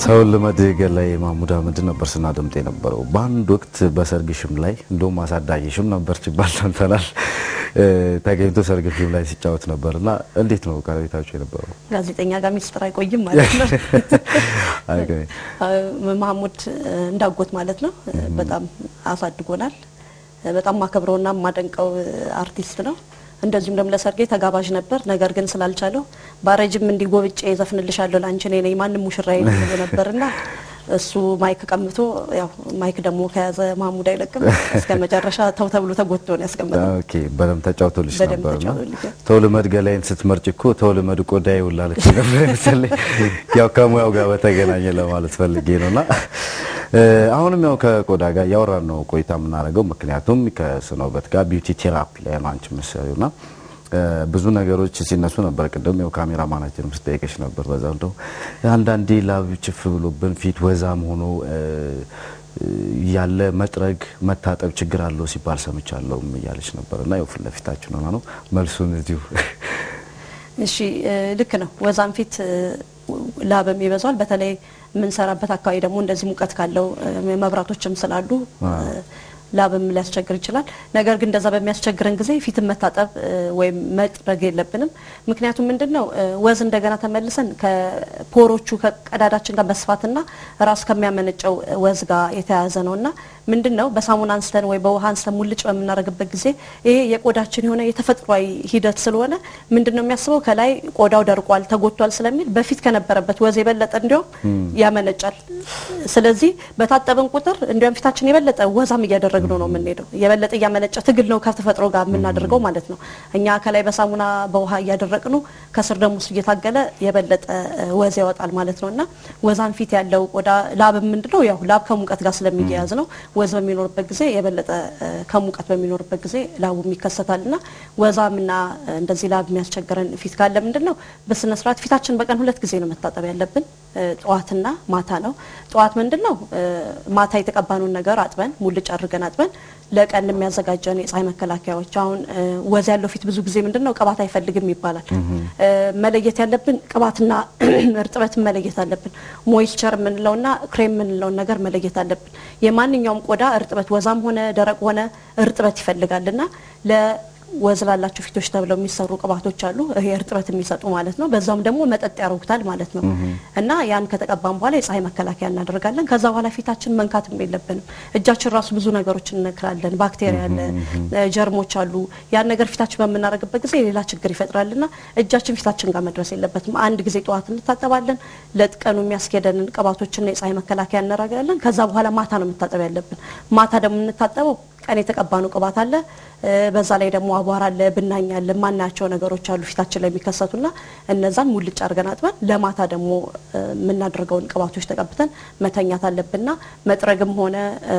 ሰውን ልመድ ገላይ ማሙድ አህመድ ነበር ስናደምጥ የነበረው። በአንድ ወቅት በሰርግሽም ላይ እንደውም አሳዳጊሽም ነበር ሲባል ሰምተናል። ተገኝቶ ሰርግሽም ላይ ሲጫወት ነበር እና እንዴት ነው ቀረቤታችሁ የነበረው? ጋዜጠኛ ጋር ሚስጥር አይቆይም ማለት ነው። ማሙድ እንዳጎት ማለት ነው። በጣም አሳድጎናል። በጣም ማከብረውና የማደንቀው አርቲስት ነው። እንደዚሁም ደግሞ ለሰርጌ ተጋባዥ ነበር። ነገር ግን ስላልቻለው ባረጅም እንዲጎብጬ ዘፍንልሻለሁ ላንቺ እኔ ነኝ ማንም ሙሽራ ይልል ነበርና እሱ ማይክ ቀምቶ ያው ማይክ ደግሞ ከያዘ ማሙድ አይለቅም እስከ መጨረሻ ተው ተብሎ ተጎትቶ ነው ያስቀመጠው። ኦኬ በደምብ ተጫውቶልሽ በደንብ ነበርና ተጫውቶልኛል። ተውልመድ ገላይን ስትመርጭ እኮ ተውልመድ ቆዳዬ ውላለች ነበር መሰለኝ። ያው ከሙያው ጋር በተገናኘ ለማለት ፈልጌ ነውና አሁንም ያው ከቆዳ ጋር እያወራን ነው ቆይታ የምናደርገው። ምክንያቱም ከስነ ውበት ጋር ቢዩቲ ቴራፒ ላይ ነው አንቺ የምትሰሪውና ብዙ ነገሮች ሲነሱ ነበር። ቅድም ያው ካሜራ ማናችንም ስጠይቀሽ ነበር። በዛ እንደው አንዳንዴ ላብ ችፍ ብሎብን ፊት ወዛም ሆኖ ያለ መጥረግ መታጠብ ችግር አለው ሲባል ሰምቻለሁም እያለች ነበር እና ያው ፊት ለፊታችን ሆና ነው መልሱን እዚሁ እሺ ልክ ነው። ወዛም ፊት ላብም ይበዛዋል። በተለይ የምንሰራበት አካባቢ ደግሞ እንደዚህ ሙቀት ካለው መብራቶችም ስላሉ ላብም ሊያስቸግር ይችላል። ነገር ግን እንደዛ በሚያስቸግረን ጊዜ ፊትን መታጠብ ወይም መጥረግ የለብንም። ምክንያቱም ምንድን ነው ወዝ እንደገና ተመልሰን ከፖሮቹ ከቀዳዳችን ጋር መስፋትና ራሱ ከሚያመነጨው ወዝ ጋር የተያያዘ ነው እና ምንድን ነው በሳሙና አንስተን ወይ በውሃ አንስተን ሙልጭ በምናደርግበት ጊዜ ይሄ የቆዳችን የሆነ የተፈጥሯዊ ሂደት ስለሆነ ምንድን ነው የሚያስበው ከላይ ቆዳው ደርቋል፣ ተጎድቷል ስለሚል በፊት ከነበረበት ወዝ የበለጠ እንዲያውም ያመነጫል። ስለዚህ በታጠብን ቁጥር እንዲያውም ፊታችን የበለጠ ወዛም እያደረግነው ነው የምንሄደው። የበለጠ እያመነጨ ትግል ነው ከተፈጥሮ ጋር የምናደርገው ማለት ነው። እኛ ከላይ በሳሙና በውሃ እያደረቅኑ ከስር ደግሞ እሱ እየታገለ የበለጠ ወዝ ያወጣል ማለት ነው እና ወዛን ፊት ያለው ቆዳ ላብ ምንድነው ያው ላብ ከሙቀት ጋር ስለሚያያዝ ነው ወዝ በሚኖርበት ጊዜ የበለጠ ከሙቀት በሚኖርበት ጊዜ ላቡም ይከሰታል እና ወዛምና እንደዚህ ላብ የሚያስቸግረን ፊት ካለ ምንድን ነው በስነ ስርዓት ፊታችን በቀን ሁለት ጊዜ ነው መታጠብ ያለብን፣ ጠዋትና ማታ ነው። ጠዋት ምንድን ነው ማታ የተቀባኑን ነገር አጥበን ሙልጭ አድርገን አጥበን ለቀን የሚያዘጋጀን የፀሐይ መከላከያዎች አሁን ወዝ ያለው ፊት ብዙ ጊዜ ምንድን ነው ቅባት አይፈልግም ይባላል። መለየት ያለብን ቅባትና እርጥበትን መለየት አለብን። ሞይስቸር የምንለውና ክሬም የምንለውን ነገር መለየት አለብን። የማንኛውም ቆዳ እርጥበት ወዛም ሆነ ደረቅ ሆነ እርጥበት ይፈልጋልና ለወዝ ላላቸው ፊቶች ተብለው የሚሰሩ ቅባቶች አሉ። ይሄ እርጥበት የሚሰጡ ማለት ነው። በዛውም ደግሞ መጠጥ ያደርጉታል ማለት ነው እና ያን ከተቀባም በኋላ የፀሐይ መከላከያ እናደርጋለን። ከዛ በኋላ ፊታችን መንካትም የለብንም። እጃችን ራሱ ብዙ ነገሮችን እንነክራለን። ባክቴሪያ አለ፣ ጀርሞች አሉ። ያን ነገር ፊታችን በምናደርግበት ጊዜ ሌላ ችግር ይፈጥራልና እጃችን ፊታችን ጋር መድረስ የለበትም። አንድ ጊዜ ጠዋት እንታጠባለን። ለጥቀኑ የሚያስኬደንን ቅባቶችና የፀሐይ መከላከያ እናደርጋለን። ከዛ በኋላ ማታ ነው መታጠብ ያለብን። ማታ ደግሞ የምንታጠበው ቀን የተቀባኑ ቅባት አለ። በዛ ላይ ደግሞ አቧራ አለ፣ ብናኝ አለ፣ ማናያቸው ነገሮች አሉ ፊታችን ላይ የሚከሰቱና እነዛን ሙልጭ አድርገን አጥበን ለማታ ደግሞ የምናደርገውን ቅባቶች ተቀብተን መተኛት አለብንና መጥረግም ሆነ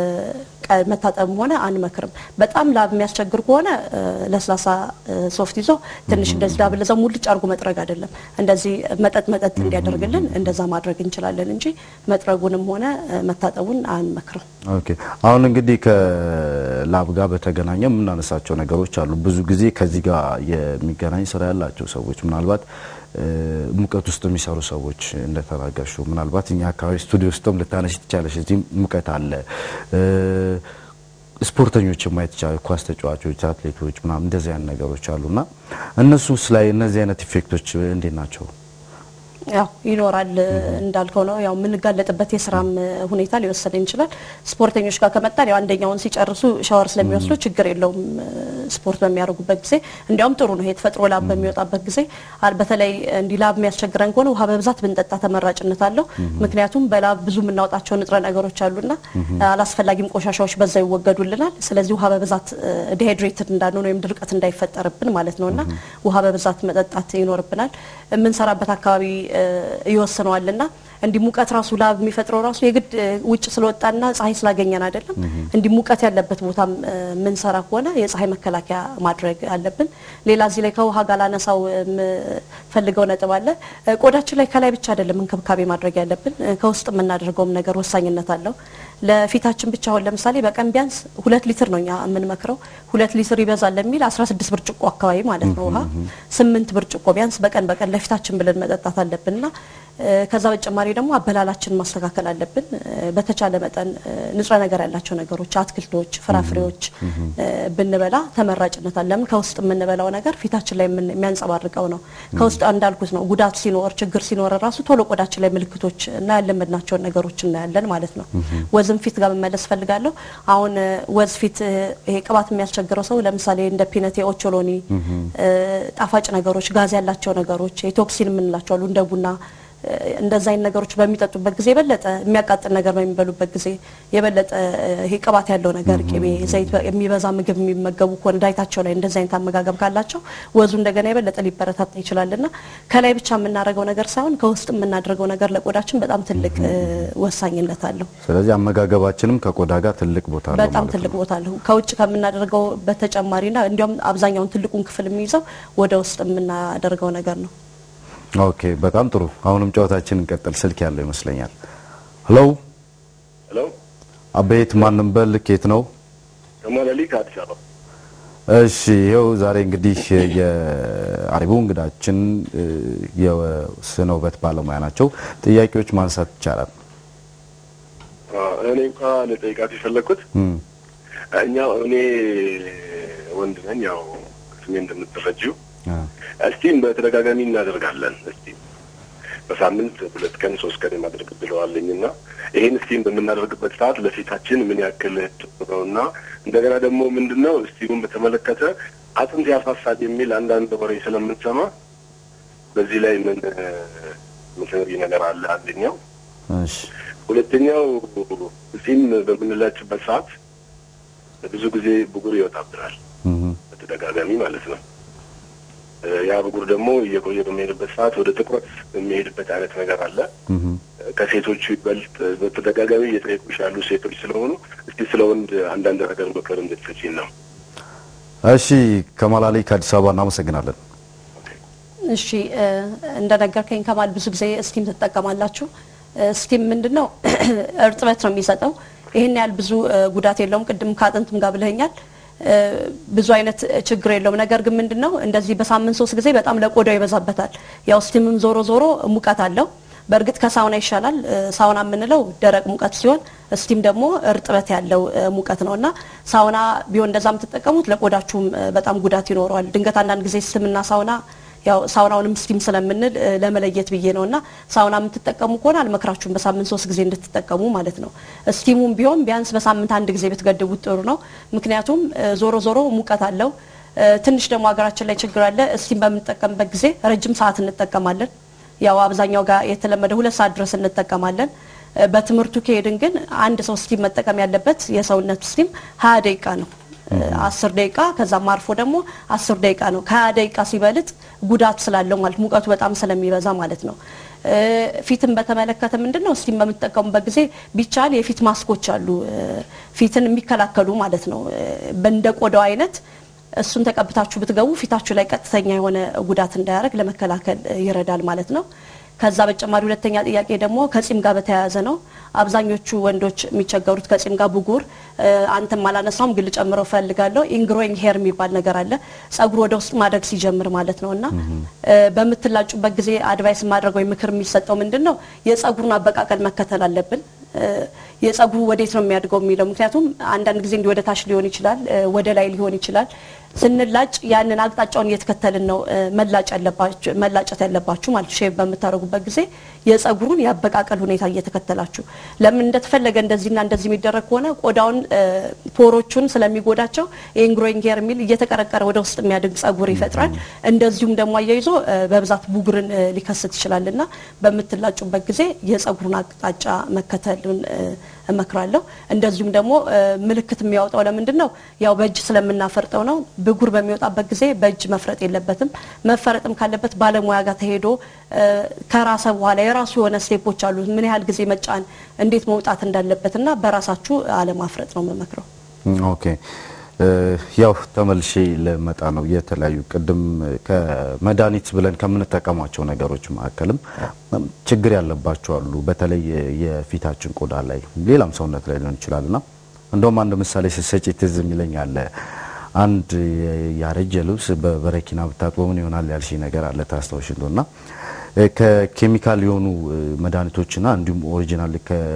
መታጠብም ሆነ አንመክርም። በጣም ላብ የሚያስቸግር ከሆነ ለስላሳ ሶፍት ይዞ ትንሽ እንደዚህ ላብ ለዛው ሙልጭ አድርጎ መጥረግ አይደለም፣ እንደዚህ መጠጥ መጠጥ እንዲያደርግልን እንደዛ ማድረግ እንችላለን እንጂ መጥረጉንም ሆነ መታጠቡን አንመክርም። ኦኬ አሁን እንግዲህ ከላብ ጋር በተገናኘ የምናነሳቸው ነገሮች አሉ። ብዙ ጊዜ ከዚህ ጋር የሚገናኝ ስራ ያላቸው ሰዎች ምናልባት ሙቀት ውስጥ የሚሰሩ ሰዎች እንደተናገርሽው ምናልባት እኛ አካባቢ ስቱዲዮ ውስጥም ልታነሽ ትቻለሽ። እዚህ ሙቀት አለ። ስፖርተኞች ማየት ይቻላል። ኳስ ተጫዋቾች፣ አትሌቶች ምናምን እንደዚህ አይነት ነገሮች አሉና እነሱስ ላይ እነዚህ አይነት ኢፌክቶች እንዴት ናቸው? ያው ይኖራል እንዳልከው ነው። ያው የምንጋለጥበት የስራም ሁኔታ ሊወሰን ይችላል። ስፖርተኞች ጋር ከመጣን ያው አንደኛውን ሲጨርሱ ሻወር ስለሚወስዱ ችግር የለውም ስፖርት በሚያደርጉበት ጊዜ እንዲያውም ጥሩ ነው። የተፈጥሮ ላብ በሚወጣበት ጊዜ በተለይ እንዲህ ላብ የሚያስቸግረን ከሆነ ውሃ በብዛት ብንጠጣ ተመራጭነት አለው። ምክንያቱም በላብ ብዙ የምናወጣቸው ንጥረ ነገሮች አሉና አላስፈላጊም ቆሻሻዎች በዛ ይወገዱልናል። ስለዚህ ውሃ በብዛት ዲሃይድሬትድ እንዳንሆን ወይም ድርቀት እንዳይፈጠርብን ማለት ነውና ውሃ በብዛት መጠጣት ይኖርብናል። የምንሰራበት አካባቢ ይወስነዋልና እንዲህ ሙቀት ራሱ ላብ የሚፈጥረው ራሱ የግድ ውጭ ስለወጣና ፀሐይ ስላገኘን አይደለም። እንዲህ ሙቀት ያለበት ቦታም የምንሰራ ከሆነ የፀሐይ መከላከያ ማድረግ አለብን። ሌላ እዚህ ላይ ከውሃ ጋር ላነሳው የምፈልገው ነጥብ አለ። ቆዳችን ላይ ከላይ ብቻ አይደለም እንክብካቤ ማድረግ ያለብን፣ ከውስጥ የምናደርገውም ነገር ወሳኝነት አለው። ለፊታችን ብቻ አሁን ለምሳሌ በቀን ቢያንስ ሁለት ሊትር ነው እኛ የምንመክረው። ሁለት ሊትር ይበዛል ለሚል 16 ብርጭቆ አካባቢ ማለት ነው ውሃ ስምንት ብርጭቆ ቢያንስ በቀን በቀን ለፊታችን ብለን መጠጣት አለብንና ከዛ በተጨማሪ ደግሞ አበላላችን ማስተካከል አለብን። በተቻለ መጠን ንጥረ ነገር ያላቸው ነገሮች፣ አትክልቶች፣ ፍራፍሬዎች ብንበላ ተመራጭነት አለ። ለምን ከውስጥ የምንበላው ነገር ፊታችን ላይ የሚያንጸባርቀው ነው። ከውስጥ እንዳልኩት ነው ጉዳት ሲኖር ችግር ሲኖር ራሱ ቶሎ ቆዳችን ላይ ምልክቶች እና ያለመድናቸውን ነገሮች እናያለን ማለት ነው። ወዝም ፊት ጋር መመለስ ፈልጋለሁ። አሁን ወዝ ፊት ይሄ ቅባት የሚያስቸግረው ሰው ለምሳሌ እንደ ፒነት፣ ኦቾሎኒ፣ ጣፋጭ ነገሮች፣ ጋዝ ያላቸው ነገሮች፣ የቶክሲን የምንላቸው አሉ እንደ ቡና እንደዛ አይነት ነገሮች በሚጠጡበት ጊዜ የበለጠ የሚያቃጥል ነገር በሚበሉበት ጊዜ የበለጠ ይሄ ቅባት ያለው ነገር ቅቤ፣ ዘይት የሚበዛ ምግብ የሚመገቡ ከሆነ ዳይታቸው ላይ እንደዛ አይነት አመጋገብ ካላቸው ወዙ እንደገና የበለጠ ሊበረታታ ይችላልና ከላይ ብቻ የምናደርገው ነገር ሳይሆን ከውስጥ የምናደርገው ነገር ለቆዳችን በጣም ትልቅ ወሳኝነት አለው። ስለዚህ አመጋገባችንም ከቆዳ ጋር ትልቅ ቦታ አለው በጣም ማለት ትልቅ ነው። ቦታ አለው። ከውጭ ከምናደርገው በተጨማሪና እንዲያውም አብዛኛውን ትልቁን ክፍል የሚይዘው ወደ ውስጥ የምናደርገው ነገር ነው። ኦኬ፣ በጣም ጥሩ። አሁንም ጨዋታችን እንቀጥል። ስልክ ያለው ይመስለኛል። ሄሎ፣ ሄሎ አቤት፣ ማንም በል ኬት ነው? ከማለሊ ከአዲስ አበባ እሺ፣ ይኸው ዛሬ እንግዲህ የአሪቡ እንግዳችን የስነ ውበት ባለሙያ ናቸው። ጥያቄዎች ማንሳት ይቻላል። አ፣ እኔ እንኳ ልጠይቃት የፈለግኩት እም፣ እኛ እኔ ወንድ ነኝ፣ ያው ስሜ እንደምትረጂው አ፣ እስቲም በተደጋጋሚ እናደርጋለን። እስቲም በሳምንት ሁለት ቀን ሶስት ቀን የማድረግ ብለዋለኝ እና ይህን እስቲም በምናደርግበት ሰዓት ለፊታችን ምን ያክል ጥሩ ነው እና እንደገና ደግሞ ምንድን ነው እስቲሙን በተመለከተ አጥንት ያሳሳል የሚል አንዳንድ ወሬ ስለምንሰማ በዚህ ላይ ምን ምትነግሪኝ ነገር አለ? አንደኛው እሺ፣ ሁለተኛው ጺም በምንላጭበት ሰዓት ብዙ ጊዜ ብጉር ይወጣብናል እም፣ በተደጋጋሚ ማለት ነው። እ፣ ያ ብጉር ደግሞ እየቆየ በሚሄድበት ሰዓት ወደ ጥቁረት የሚሄድበት አይነት ነገር አለ። እም። ከሴቶቹ ይበልጥ በተደጋጋሚ እየጠየቁሽ ያሉ ሴቶች ስለሆኑ እስቲ ስለ ወንድ አንዳንድ ነገር ምክር እንድትሰጪን ነው። እሺ፣ ከማላሊ ከአዲስ አበባ እናመሰግናለን። እሺ እ፣ እንደነገርከኝ ከማል ብዙ ጊዜ ስቲም ትጠቀማላችሁ። እ፣ ስቲም ምንድን ነው? እርጥበት ነው የሚሰጠው። ይህን ያህል ብዙ እ፣ ጉዳት የለውም። ቅድም ከአጥንትም ጋር ብለኸኛል። እ፣ ብዙ አይነት ችግር የለውም። ነገር ግን ምንድን ነው እንደዚህ በሳምንት ሶስት ጊዜ በጣም ለቆዳው ይበዛበታል። ያው ስቲምም ዞሮ ዞሮ ሙቀት አለው። በእርግጥ ከሳውና ይሻላል። እ፣ ሳውና የምንለው ደረቅ ሙቀት ሲሆን ስቲም ደግሞ እርጥበት ያለው እ፣ ሙቀት ነው እና ሳውና ቢሆን እንደዛ የምትጠቀሙት ለቆዳችሁም እ፣ በጣም ጉዳት ይኖረዋል። ድንገት አንዳንድ ጊዜ ስምና ሳውና ያው ሳውናውንም ስቲም ስለምንል እ፣ ለመለየት ብዬ ነው እና ሳውና የምትጠቀሙ ከሆነ አልመክራችሁም በሳምንት ሶስት ጊዜ እንድትጠቀሙ ማለት ነው። ስቲሙም ቢሆን ቢያንስ በሳምንት አንድ ጊዜ ብትገድቡት ጥሩ ነው። ምክንያቱም እ፣ ዞሮ ዞሮ ሙቀት አለው። እ፣ ትንሽ ደግሞ ሀገራችን ላይ ችግር አለ። ስቲም በምንጠቀምበት ጊዜ ረጅም ሰዓት እንጠቀማለን። ያው አብዛኛው ጋር የተለመደ ሁለት ሰዓት ድረስ እንጠቀማለን። እ፣ በትምህርቱ ከሄድን ግን አንድ ሰው ስቲም መጠቀም ያለበት የሰውነት ስቲም ሀያ ደቂቃ ነው። አስር ደቂቃ ከዛም አርፎ ደግሞ አስር ደቂቃ ነው። ከሀያ ደቂቃ ሲበልጥ ጉዳት ስላለው ማለት ሙቀቱ በጣም ስለሚበዛ ማለት ነው። እ፣ ፊትን በተመለከተ ምንድን ነው ስቲም በምትጠቀሙበት ጊዜ ቢቻል የፊት ማስኮች አሉ እ፣ ፊትን የሚከላከሉ ማለት ነው እ፣ እንደ ቆዳው አይነት እሱን ተቀብታችሁ ብትገቡ ፊታችሁ ላይ ቀጥተኛ የሆነ ጉዳት እንዳያደርግ ለመከላከል እ፣ ይረዳል ማለት ነው። ከዛ በተጨማሪ ሁለተኛ ጥያቄ ደግሞ ከጺም ጋር በተያያዘ ነው። አብዛኞቹ ወንዶች የሚቸገሩት ከጺም ጋር ብጉር፣ እ፣ አንተም አላነሳውም ግን ልጨምረው ፈልጋለሁ። ኢንግሮይንግ ሄር የሚባል ነገር አለ። ጸጉር ወደ ውስጥ ማደግ ሲጀምር ማለት ነው እና እ፣ በምትላጩበት ጊዜ አድቫይስ ማድረግ ወይ ምክር የሚሰጠው ምንድን ነው የጸጉሩን አበቃቀል መከተል አለብን። እ፣ የጸጉሩ ወዴት ነው የሚያድገው የሚለው ምክንያቱም አንዳንድ ጊዜ እንዲህ ወደ ታች ሊሆን ይችላል፣ እ፣ ወደ ላይ ሊሆን ይችላል። ስንላጭ ያንን አቅጣጫውን እየተከተልን ነው እ፣ መላጭ ያለባችሁ መላጨት ያለባችሁ ማለት ሼቭ በምታደርጉበት ጊዜ የጸጉሩን የአበቃቀል ሁኔታ እየተከተላችሁ ለምን እንደተፈለገ እንደዚህና እንደዚህ የሚደረግ ከሆነ ቆዳውን እ፣ ፖሮቹን ስለሚጎዳቸው የኢንግሮይንግ ሄር የሚል እየተቀረቀረ ወደ ውስጥ የሚያድግ ጸጉር ይፈጥራል። እንደዚሁም ደግሞ አያይዞ እ፣ በብዛት ቡግርን እ፣ ሊከስት ይችላል እና በምትላጩበት ጊዜ የጸጉሩን አቅጣጫ መከተልን እ፣ እመክራለሁ። እንደዚሁም ደግሞ እ፣ ምልክት የሚያወጣው ለምንድን ነው? ያው በእጅ ስለምናፈርጠው ነው። ብጉር በሚወጣበት ጊዜ በእጅ መፍረጥ የለበትም። መፈረጥም ካለበት ባለሙያ ጋር ተሄዶ እ፣ ከራሰ በኋላ የራሱ የሆነ ስቴፖች አሉ። ምን ያህል ጊዜ መጫን፣ እንዴት መውጣት እንዳለበት እና በራሳችሁ አለማፍረጥ ነው የምመክረው። እም፣ ኦኬ እ፣ ያው ተመልሼ ልመጣ ነው። የተለያዩ ቅድም ከመድኃኒት ብለን ከምንጠቀማቸው ነገሮች መካከልም እም፣ ችግር ያለባቸው አሉ። በተለይ የፊታችን ቆዳ ላይ ሌላም ሰውነት ላይ ሊሆን ይችላል እና እንደውም አንድ ምሳሌ ስትሰጪ ትዝ የሚለኝ አለ። አንድ ያረጀ ልብስ በበረኪና ብታጥበው ምን ይሆናል ያልሽ ነገር አለ ታስታውሽ እንደሆነ እ፣ ከኬሚካል የሆኑ እ፣ መድኃኒቶችና እንዲሁም ኦሪጂናል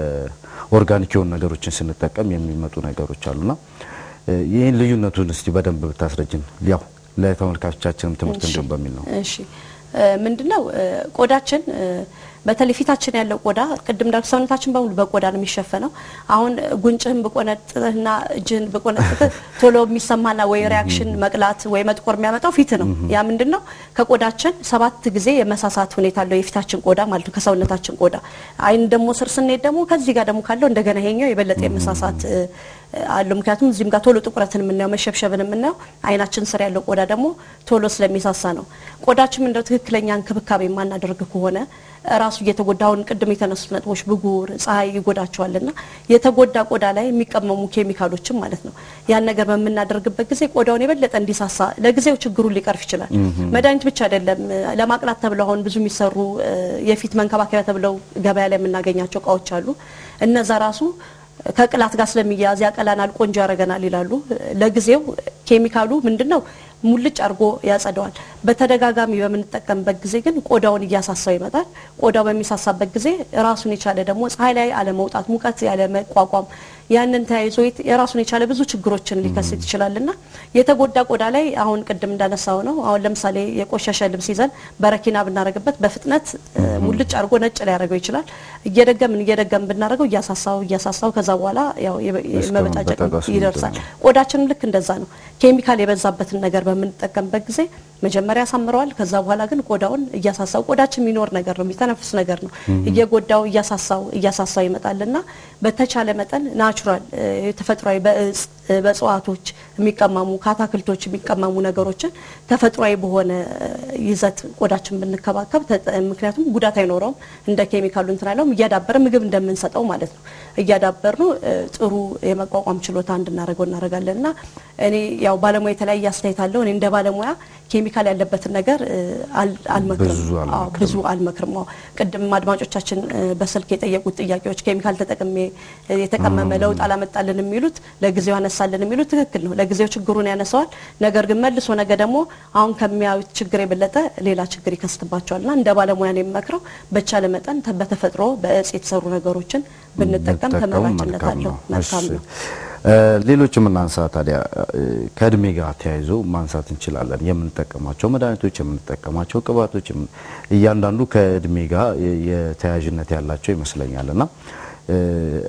ከኦርጋኒክ የሆኑ ነገሮችን ስንጠቀም የሚመጡ ነገሮች አሉና እ፣ ይህን ልዩነቱን እስቲ በደንብ ብታስረጅን ያው ለተመልካቾቻችንም ትምህርት እንዲሆን በሚል ነው። እሺ እ፣ ምንድነው እ፣ ቆዳችን እ፣ በተለይ ፊታችን ያለው ቆዳ ቅድም እንዳልኩ ሰውነታችን በሙሉ በቆዳ ነው የሚሸፈነው። አሁን ጉንጭህን ብቆነጥህና እጅህን ብቆነጥህ ቶሎ የሚሰማና ወይ ሪያክሽን መቅላት ወይ መጥቆር የሚያመጣው ፊት ነው። ያ ምንድን ነው ከቆዳችን ሰባት ጊዜ የመሳሳት ሁኔታ አለው የፊታችን ቆዳ ማለት ነው ከሰውነታችን ቆዳ። አይን ደግሞ ስር ስንሄድ ደግሞ ከዚህ ጋር ደግሞ ካለው እንደገና ይሄኛው የበለጠ የመሳሳት እ፣ አለው። ምክንያቱም እዚህም ጋር ቶሎ ጥቁረትን የምናየው መሸብሸብን የምናየው አይናችን ስር ያለው ቆዳ ደግሞ ቶሎ ስለሚሳሳ ነው። ቆዳችን እንደው ትክክለኛ እንክብካቤ የማናደርግ ከሆነ ራሱ እየተጎዳ አሁን ቅድም የተነሱት ነጥቦች ብጉር፣ ፀሐይ ይጎዳቸዋልና የተጎዳ ቆዳ ላይ የሚቀመሙ ኬሚካሎችም ማለት ነው ያን ነገር በምናደርግበት ጊዜ ቆዳውን የበለጠ እንዲሳሳ ለጊዜው ችግሩን ሊቀርፍ ይችላል። መድኃኒት ብቻ አይደለም። ለማቅላት ተብለው አሁን ብዙ የሚሰሩ እ፣ የፊት መንከባከቢያ ተብለው ገበያ ላይ የምናገኛቸው እቃዎች አሉ። እነዛ ራሱ ከቅላት ጋር ስለሚያያዝ ያቀላናል፣ ቆንጆ ያደርገናል ይላሉ። ለጊዜው ኬሚካሉ ምንድነው ሙልጭ አድርጎ ያጸደዋል። በተደጋጋሚ በምንጠቀምበት ጊዜ ግን ቆዳውን እያሳሳው ይመጣል። ቆዳው በሚሳሳበት ጊዜ ራሱን የቻለ ደግሞ ፀሐይ ላይ አለመውጣት፣ ሙቀት ያለ መቋቋም ያንን ተያይዞ የት- የራሱን የቻለ ብዙ ችግሮችን ሊከሰት ይችላልና የተጎዳ ቆዳ ላይ አሁን ቅድም እንዳነሳው ነው። አሁን ለምሳሌ የቆሸሸ ልብስ ይዘን በረኪና ብናደርግበት በፍጥነት እ፣ ሙልጭ አድርጎ ነጭ ሊያደርገው ይችላል። እየደገምን እየደገምን ብናደርገው እያሳሳው እያሳሳው ከዛ በኋላ ያው የበ- እስከ የመበጫጨቅ መበጣጠስ ይደርሳል። ምንድን ቆዳችንም ልክ እንደዛ ነው። ኬሚካል የበዛበትን ነገር በምንጠቀምበት ጊዜ መጀመሪያ ያሳምረዋል። ከዛ በኋላ ግን ቆዳውን እያሳሳው ቆዳችን የሚኖር ነገር ነው፣ የሚተነፍስ ነገር ነው። እየጎዳው እያሳሳው እያሳሳው ይመጣልና በተቻለ መጠን ናቹራል ተፈጥሯዊ በእጽ እ፣ በእጽዋቶች የሚቀመሙ ከአታክልቶች የሚቀመሙ ነገሮችን ተፈጥሯዊ በሆነ እ፣ ይዘት ቆዳችን ብንከባከብ ተጠ- ምክንያቱም ጉዳት አይኖረውም። እንደ ኬሚካሉ እንትን አይለውም። እያዳበረ ምግብ እንደምንሰጠው ማለት ነው እያዳበር ነው ጥሩ የመቋቋም ችሎታ እንድናደርገው እናደርጋለን እና እኔ ያው ባለሙያ የተለያየ አስተያየት አለው። እኔ እንደ ባለሙያ ኬሚካል ያለበትን ነገር እ፣ አል- አልመክርም። ብዙ አልመክርም። አዎ፣ ብዙ አልመክርም። አዎ ቅድም አድማጮቻችን እ፣ በስልክ የጠየቁት ጥያቄዎች ኬሚካል ተጠቅሜ እ፣ የተቀመመ ለውጥ አላመጣልን የሚሉት ለጊዜው ያነሳልን የሚሉት ትክክል ነው። ለጊዜው ችግሩን ያነሳዋል። ነገር ግን መልሶ ነገ ደግሞ አሁን ከሚያዩት ችግር የበለጠ ሌላ ችግር ይከስትባቸዋል እና እንደ ባለሙያ ነው የምመክረው በቻለ መጠን ተ- በተፈጥሮ በእጽ የተሰሩ ነገሮችን ብንጠቀም ብንጠቀም ተመራጭነት መልካም አለው። ነው። መልካም እሺ። ነው። እ፣ ሌሎችም እናንሳ ታዲያ እ፣ ከእድሜ ጋር ተያይዞ ማንሳት እንችላለን። የምንጠቀማቸው መድኃኒቶች፣ የምንጠቀማቸው ቅባቶች የምን- እያንዳንዱ ከእድሜ ጋር የ- የተያያዥነት ያላቸው ይመስለኛል እና እ፣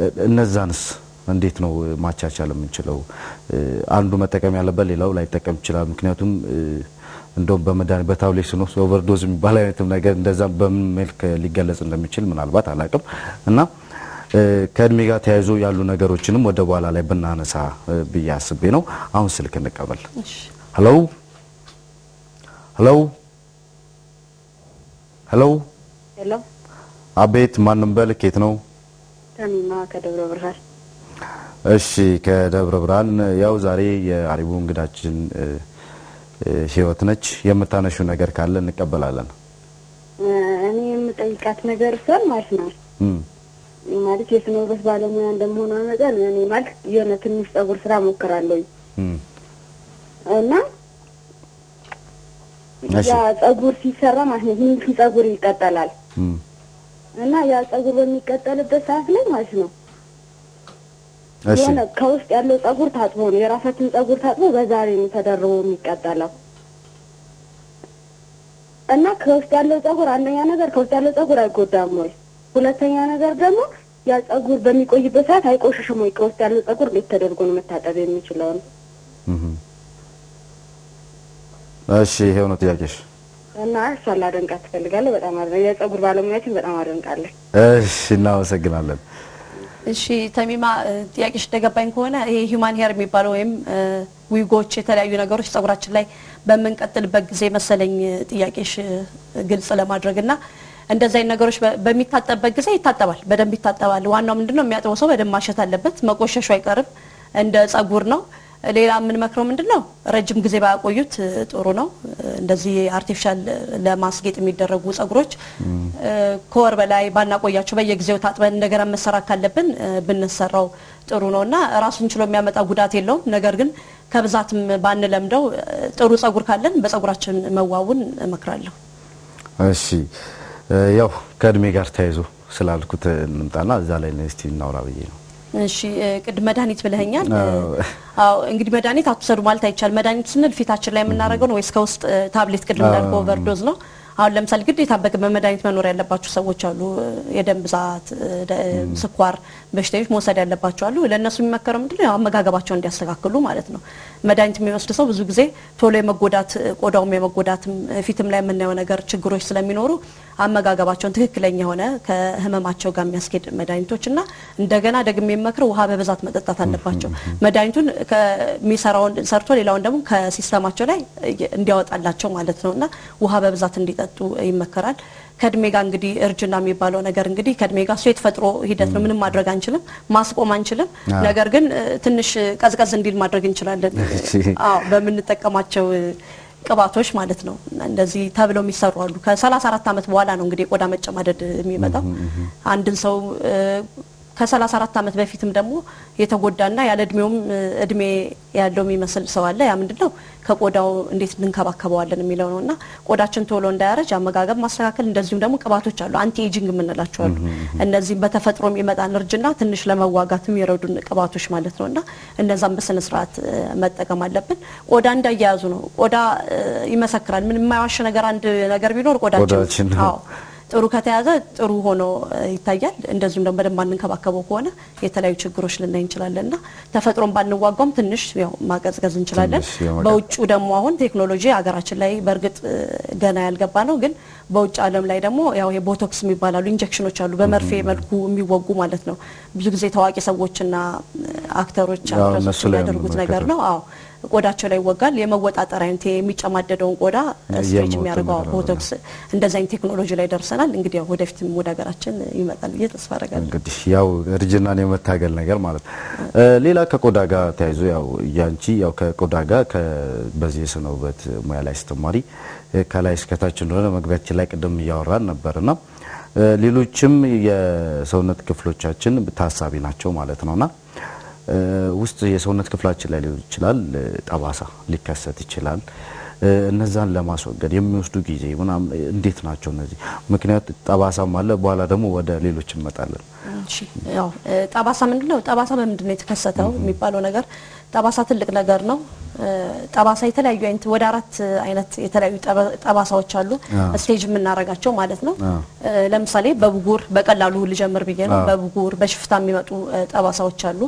እነዛንስ እንዴት ነው ማቻቻል የምንችለው? እ፣ አንዱ መጠቀም ያለበት ሌላው ላይጠቀም ይችላል። ምክንያቱም እ፣ እንደውም በመድኃኒት በታብሌት ስንወስድ ኦቨርዶዝ የሚባል አይነትም ነገር እንደዛ በምን መልክ ሊገለጽ እንደሚችል ምናልባት አላውቅም እና እ፣ ከእድሜ ጋር ተያይዞ ያሉ ነገሮችንም ወደ በኋላ ላይ ብናነሳ እ፣ ብዬ አስቤ ነው። አሁን ስልክ እንቀበል። እሺ። ሄሎ ሄሎ ሄሎ፣ ሄሎ አቤት። ማንም በል ኬት ነው? ተሚማ ከደብረ ብርሃን። እሺ ከደብረ ብርሃን ያው ዛሬ የአሪቡ እንግዳችን እ፣ እ፣ ህይወት ነች። የምታነሹ ነገር ካለ እንቀበላለን። እ፣ እኔ የምጠይቃት ነገር እሷን ማለት ነው እም፣ ማለት የስነ ውበት ባለሙያ እንደመሆኗ መጠን እኔ ማለት የሆነ ትንሽ ጸጉር ስራ ሞክራለሁ እም፣ እና እሺ። ያ ጸጉር ሲሰራ ማለት ነው ሂንፊ ጸጉር ይቀጠላል እም፣ እና ያ ጸጉር በሚቀጠልበት ሰዓት ላይ ማለት ነው እሺ የሆነ ከውስጥ ያለው ጸጉር ታጥቦ ነው የራሳችን ጸጉር ታጥቦ በዛሬ ነው ተደርቦ የሚቀጠለው እና ከውስጥ ያለው ጸጉር አንደኛ ነገር ከውስጥ ያለው ጸጉር አይጎዳም ወይ? ሁለተኛ ነገር ደግሞ ያ ጸጉር በሚቆይበት ሰዓት አይቆሽሽም ወይ? ከውስጥ ያለው ጸጉር እንዴት ተደርጎ ነው መታጠብ የሚችለው ነው? እም። እሺ ይሄው ነው ጥያቄሽ። እና እሷን ላደንቃት ትፈልጋለሁ። በጣም አደ የጸጉር ባለሙያችን በጣም አደንቃለሁ። እሺ እናመሰግናለን። እሺ ተሚማ እ፣ ጥያቄሽ እንደገባኝ ከሆነ ይሄ ሂውማን ሄር የሚባለው ወይም እ፣ ዊጎች የተለያዩ ነገሮች ጸጉራችን ላይ በምንቀጥልበት ጊዜ መሰለኝ እ፣ ጥያቄሽ እ፣ ግልጽ ለማድረግ እና እንደዚህ አይነት ነገሮች በ- በሚታጠብበት ጊዜ ይታጠባል፣ በደንብ ይታጠባል። ዋናው ምንድነው የሚያጥበው ሰው በደንብ ማሸት አለበት። መቆሸሹ አይቀርም፣ እንደ ጸጉር ነው። ሌላ የምንመክረው ምንድነው ረጅም ጊዜ ባያቆዩት እ፣ ጥሩ ነው። እ፣ እንደዚህ አርቲፊሻል ለማስጌጥ የሚደረጉ ጸጉሮች እ፣ ከወር በላይ ባናቆያቸው በየጊዜው ታጥበን እንደገና መሰራት ካለብን እ፣ ብንሰራው ጥሩ ነው እና ራሱን ችሎ የሚያመጣ ጉዳት የለውም። ነገር ግን ከብዛትም ባንለምደው እ፣ ጥሩ ጸጉር ካለን በጸጉራችን መዋቡን እመክራለሁ። እሺ ያው ከእድሜ ጋር ተያይዞ ስላልኩት እንምጣና እዛ ላይ እስቲ እናውራ ብዬ ነው። እሺ ቅድ መድኃኒት ብለኸኛል። አዎ እንግዲህ መድኃኒት አትውሰዱ ማለት አይቻልም። መድኃኒት ስንል ፊታችን ላይ የምናደርገው ነው ወይስ ከውስጥ ታብሌት ቅድም እንዳልከው ኦቨርዶዝ ነው? አሁን ለምሳሌ ግዴታ በመድኃኒት መኖር ያለባቸው ሰዎች አሉ። የደም ብዛት፣ ስኳር በሽተኞች መውሰድ ያለባቸው አሉ። ለእነሱ የሚመከረው ምንድን ነው? አመጋገባቸውን እንዲያስተካክሉ ማለት ነው። መድኃኒት የሚወስድ ሰው ብዙ ጊዜ ቶሎ የመጎዳት ቆዳውም የመጎዳትም ፊትም ላይ የምናየው ነገር ችግሮች ስለሚኖሩ አመጋገባቸውን ትክክለኛ የሆነ ከህመማቸው ጋር የሚያስኬድ መድኃኒቶች እና እንደገና ደግሞ የሚመክረው ውሃ በብዛት መጠጣት አለባቸው። መድኃኒቱን ከሚሰራውን ሰርቶ ሌላውን ደግሞ ከሲስተማቸው ላይ እንዲያወጣላቸው ማለት ነው እና ውሃ በብዛት እንዲጠጡ ይመከራል። ከእድሜ ጋር እንግዲህ እርጅና የሚባለው ነገር እንግዲህ ከእድሜ ጋር እሱ የተፈጥሮ ሂደት ነው። ምንም ማድረግ አንችልም፣ ማስቆም አንችልም። ነገር ግን ትንሽ ቀዝቀዝ እንዲል ማድረግ እንችላለን። አዎ በምንጠቀማቸው ቅባቶች ማለት ነው። እንደዚህ ተብለው የሚሰሩ አሉ። ከ34 ዓመት በኋላ ነው እንግዲህ የቆዳ መጨማደድ የሚመጣው አንድን ሰው ከ34 ዓመት በፊትም ደግሞ የተጎዳና ያለ እድሜውም እድሜ ያለው የሚመስል ሰው አለ። ያ ምንድን ነው ከቆዳው እንዴት እንንከባከበዋለን የሚለው ነው እና ቆዳችን ቶሎ እንዳያረጅ አመጋገብ ማስተካከል፣ እንደዚሁም ደግሞ ቅባቶች አሉ አንቲ ኤጂንግ የምንላቸው አሉ። እነዚህም በተፈጥሮ የሚመጣን እርጅና ትንሽ ለመዋጋት የሚረዱን ቅባቶች ማለት ነው እና እነዛም በስነ ስርዓት መጠቀም አለብን። ቆዳ እንዳያያዙ ነው። ቆዳ ይመሰክራል። ምን የማይዋሽ ነገር አንድ ነገር ቢኖር ቆዳችን አዎ ጥሩ ከተያዘ ጥሩ ሆኖ ይታያል። እንደዚሁም ደግሞ በደንብ አንንከባከበው ከሆነ የተለያዩ ችግሮች ልናይ እንችላለን እና ተፈጥሮን ባንዋጓም ትንሽ ያው ማቀዝቀዝ እንችላለን። በውጩ ደግሞ አሁን ቴክኖሎጂ ሀገራችን ላይ በእርግጥ ገና ያልገባ ነው፣ ግን በውጭ ዓለም ላይ ደግሞ ያው የቦቶክስ የሚባላሉ ኢንጀክሽኖች አሉ፣ በመርፌ መልኩ የሚወጉ ማለት ነው። ብዙ ጊዜ ታዋቂ ሰዎችና አክተሮች አክትረሶች የሚያደርጉት ነገር ነው። አዎ ቆዳቸው ላይ ይወጋል። የመወጣጠር አይነት የሚጨማደደውን ቆዳ ስትሬች የሚያደርገው ቦቶክስ እንደዚ አይነት ቴክኖሎጂ ላይ ደርሰናል። እንግዲህ ያው ወደፊትም ወደ ሀገራችን ይመጣል ብዬ ተስፋ አደርጋለሁ። እንግዲህ ያው እርጅናን የመታገል ነገር ማለት ነው። ሌላ ከቆዳ ጋር ተያይዞ ያው ያንቺ ያው ከቆዳ ጋር በዚህ የስነ ውበት ሙያ ላይ ስትማሪ ከላይ እስከታች እንደሆነ መግቢያችን ላይ ቅድም እያወራን ነበርና ሌሎችም የሰውነት ክፍሎቻችን ታሳቢ ናቸው ማለት ነውና ውስጥ የሰውነት ክፍላችን ላይ ሊሆን ይችላል ጠባሳ ሊከሰት ይችላል። እነዛን ለማስወገድ የሚወስዱ ጊዜ ምናምን እንዴት ናቸው እነዚህ? ምክንያት ጠባሳም አለ። በኋላ ደግሞ ወደ ሌሎች እንመጣለን። እሺ ያው ጠባሳ ምንድን ነው? ጠባሳ በምንድን ነው የተከሰተው የሚባለው ነገር ጠባሳ ትልቅ ነገር ነው። ጠባሳ የተለያዩ አይነት ወደ አራት አይነት የተለያዩ ጠባሳዎች አሉ፣ ስቴጅ የምናደርጋቸው ማለት ነው። ለምሳሌ በብጉር በቀላሉ ልጀምር ብዬ ነው። በብጉር በሽፍታ የሚመጡ ጠባሳዎች አሉ።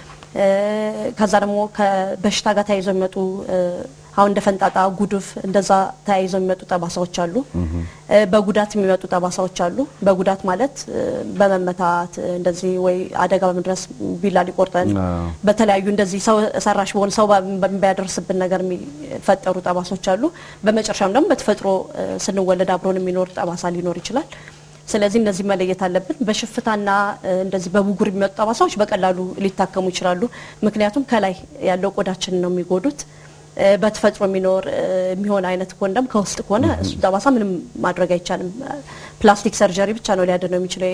ከዛ ደግሞ ከበሽታ ጋር ተያይዘው የሚመጡ አሁን እንደ ፈንጣጣ፣ ጉድፍ እንደዛ ተያይዘው የሚመጡ ጠባሳዎች አሉ። በጉዳት የሚመጡ ጠባሳዎች አሉ። በጉዳት ማለት በመመታት እንደዚህ ወይ አደጋ በመድረስ ቢላ ሊቆርጠን በተለያዩ እንደዚህ ሰው ሰራሽ በሆነ ሰው በሚያደርስብን ነገር የሚፈጠሩ ጠባሳዎች አሉ። በመጨረሻም ደግሞ በተፈጥሮ ስንወለድ አብሮን የሚኖር ጠባሳ ሊኖር ይችላል። ስለዚህ እነዚህ መለየት አለብን። በሽፍታና እንደዚህ በብጉር የሚመጡ ጠባሳዎች በቀላሉ ሊታከሙ ይችላሉ። ምክንያቱም ከላይ ያለው ቆዳችን ነው የሚጎዱት። በተፈጥሮ የሚኖር የሚሆን አይነት ከሆነ ደግሞ ከውስጥ ከሆነ እሱ ጠባሳ ምንም ማድረግ አይቻልም። ፕላስቲክ ሰርጀሪ ብቻ ነው ሊያድነው የሚችለው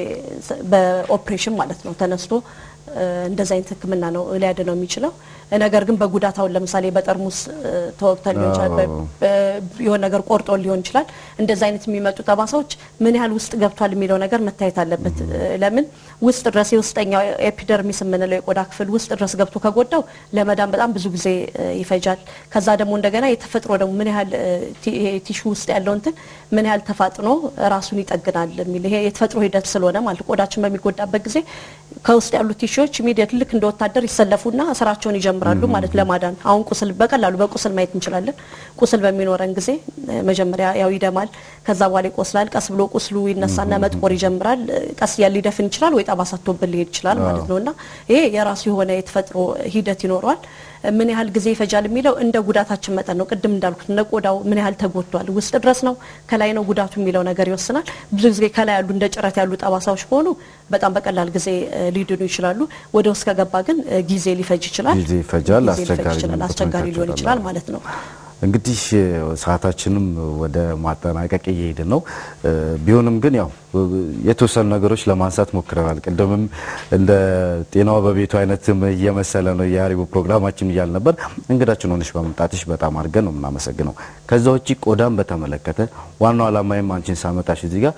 በኦፕሬሽን ማለት ነው ተነስቶ እንደዚህ አይነት ሕክምና ነው ሊያድነው የሚችለው። ነገር ግን በጉዳት አሁን ለምሳሌ በጠርሙስ ተወቅተን ሊሆን ይችላል፣ የሆነ ነገር ቆርጦ ሊሆን ይችላል። እንደዚህ አይነት የሚመጡ ጠባሳዎች ምን ያህል ውስጥ ገብቷል የሚለው ነገር መታየት አለበት። ለምን ውስጥ ድረስ የውስጠኛው ኤፒደርሚስ የምንለው የቆዳ ክፍል ውስጥ ድረስ ገብቶ ከጎዳው ለመዳን በጣም ብዙ ጊዜ ይፈጃል። ከዛ ደግሞ እንደገና የተፈጥሮ ደግሞ ምን ያህል ቲሹ ውስጥ ያለው እንትን ምን ያህል ተፋጥኖ ራሱን ይጠግናል የሚል ይሄ የተፈጥሮ ሂደት ስለሆነ ማለት ቆዳችን በሚጎዳበት ጊዜ ከውስጥ ያሉት ቲሹዎች ኢሚዲየት ልክ እንደ ወታደር ይሰለፉና ስራቸውን ይጀምራሉ ማለት ለማዳን። አሁን ቁስል በቀላሉ በቁስል ማየት እንችላለን። ቁስል በሚኖረን ጊዜ መጀመሪያ ያው ይደማል፣ ከዛ በኋላ ይቆስላል። ቀስ ብሎ ቁስሉ ይነሳና መጥቆር ይጀምራል። ቀስ እያለ ሊደፍን ይችላል ወይ ጠባሳ ቶብን ሊሄድ ይችላል ማለት ነው እና ይሄ የራሱ የሆነ የተፈጥሮ ሂደት ይኖረዋል። ምን ያህል ጊዜ ይፈጃል የሚለው እንደ ጉዳታችን መጠን ነው። ቅድም እንዳልኩት እንደ ቆዳው ምን ያህል ተጎድቷል፣ ውስጥ ድረስ ነው ከላይ ነው ጉዳቱ የሚለው ነገር ይወስናል። ብዙ ጊዜ ከላይ ያሉ እንደ ጭረት ያሉ ጠባሳዎች ከሆኑ በጣም በቀላል ጊዜ ሊድኑ ይችላሉ። ወደ ውስጥ ከገባ ግን ጊዜ ሊፈጅ ይችላል፣ ጊዜ ይፈጃል፣ ጊዜ ሊፈጅ ይችላል፣ አስቸጋሪ ሊሆን ይችላል ማለት ነው። እንግዲህ ሰዓታችንም ወደ ማጠናቀቅ እየሄድን ነው። ቢሆንም ግን ያው የተወሰኑ ነገሮች ለማንሳት ሞክረናል። ቅድምም እንደ ጤናዋ በቤቱ አይነት እየመሰለ ነው የሀሪቡ ፕሮግራማችን እያል ነበር። እንግዳችን ሆነሽ በመምጣትሽ በጣም አድርገን ነው የምናመሰግነው። ከዛ ውጭ ቆዳን በተመለከተ ዋናው ዓላማዬም አንቺን ሳመጣሽ እዚህ ጋር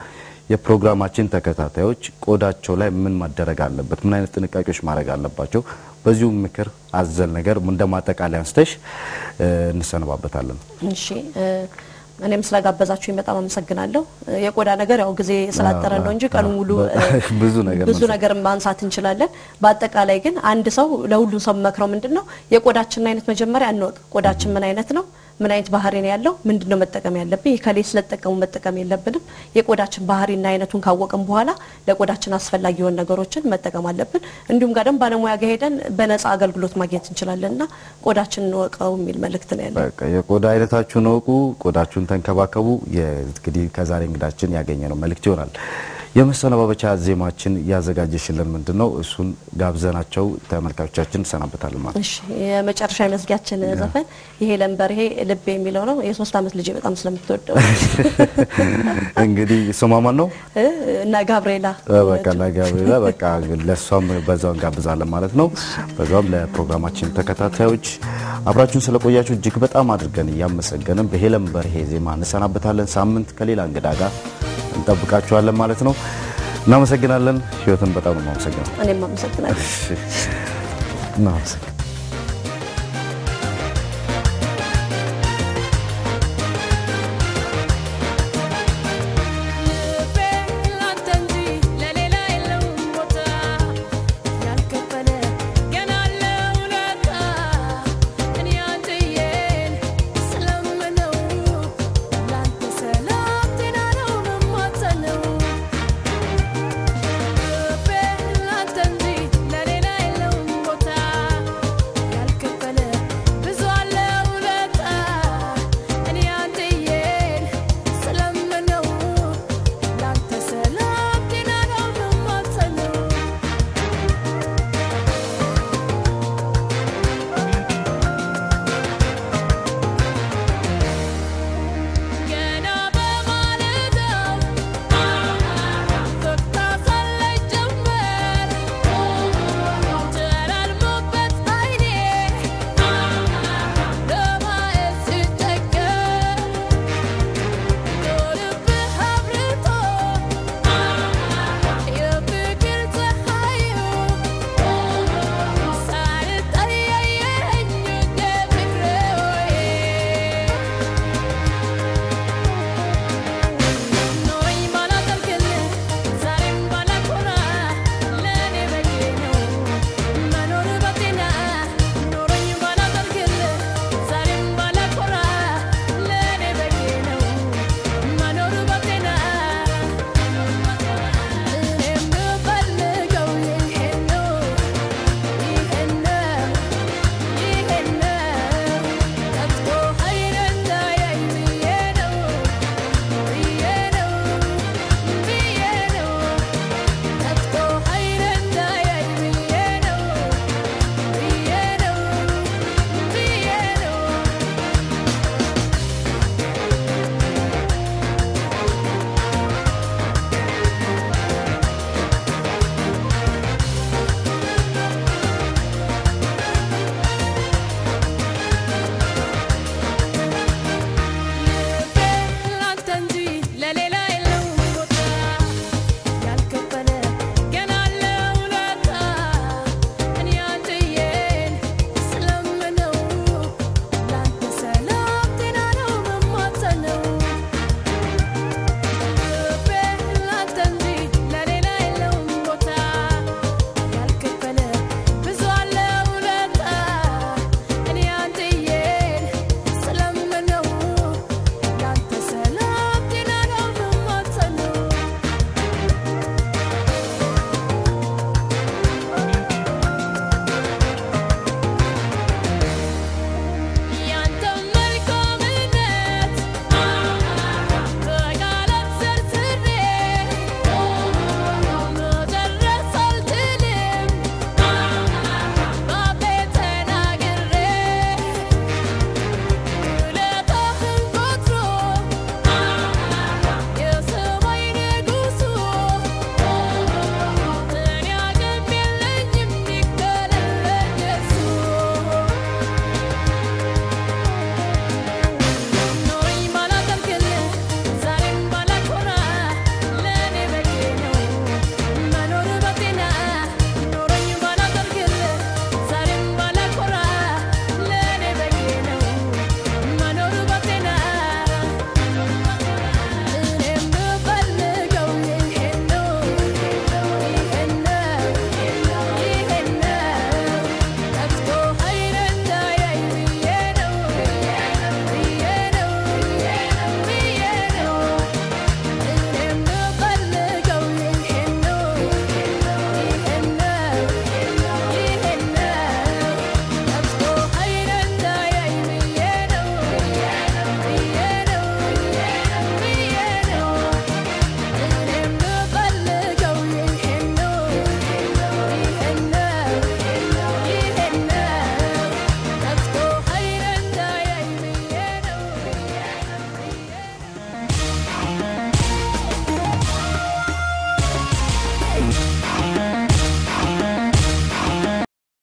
የፕሮግራማችን ተከታታዮች ቆዳቸው ላይ ምን ማደረግ አለበት፣ ምን አይነት ጥንቃቄዎች ማድረግ አለባቸው፣ በዚሁ ምክር አዘል ነገር እንደ ማጠቃለያ አንስተሽ እ፣ እንሰነባበታለን። እሺ እ፣ እኔም ስለጋበዛችሁኝ በጣም አመሰግናለሁ። እ፣ የቆዳ ነገር ያው ጊዜ ስላጠረ ነው እንጂ ቀኑ ሙሉ እ፣ ብዙ ነገር ብዙ ማንሳት ነገር ማንሳት እንችላለን። በአጠቃላይ ግን አንድ ሰው ለሁሉም ሰው መክረው ምንድን ነው የቆዳችንን አይነት መጀመሪያ እንወቅ። ቆዳችን ምን አይነት ነው? ምን አይነት ባህሪ ነው ያለው? ምንድን ነው መጠቀም ያለብን? ከሌ ስለተጠቀሙ መጠቀም የለብንም። የቆዳችን ባህሪና አይነቱን ካወቅን በኋላ ለቆዳችን አስፈላጊ የሆኑ ነገሮችን መጠቀም አለብን። እንዲሁም ጋር ደግሞ ባለሙያ ጋር ሄደን በነፃ አገልግሎት ማግኘት እንችላለን እና ቆዳችንን እንወቀው የሚል መልእክት ነው ያለው። በቃ የቆዳ አይነታችሁን እወቁ፣ ቆዳችሁን ተንከባከቡ። የ- እንግዲህ ከዛሬ እንግዳችን ያገኘነው መልእክት ይሆናል። የመሰነባበቻ ዜማችን ያዘጋጀሽልን ምንድን ነው? እሱን ጋብዘናቸው ተመልካቾቻችን እንሰናበታለን ማለት ነው። እሺ የመጨረሻ የመዝጊያችን ዘፈን ይሄ ለንበርሄ ልብ የሚለው ነው። የሶስት ዓመት ልጅ በጣም ስለምትወደው እንግዲህ ስሟ ማን ነው? እ፣ እና ጋብርኤላ በቃ ለጋብሪላ በቃ ለእሷም በዛው እንጋብዛለን ማለት ነው። በዛውም ለፕሮግራማችን ተከታታዮች አብራችሁን ስለቆያችሁ እጅግ በጣም አድርገን እያመሰገንን በሄለን በርሄ ዜማ እንሰናበታለን። ሳምንት ከሌላ እንግዳ ጋር እንጠብቃችኋለን ማለት ነው። እናመሰግናለን። ህይወትን በጣም ነው የማመሰግነው። እኔም አመሰግናለሁ። እናመሰግናለን።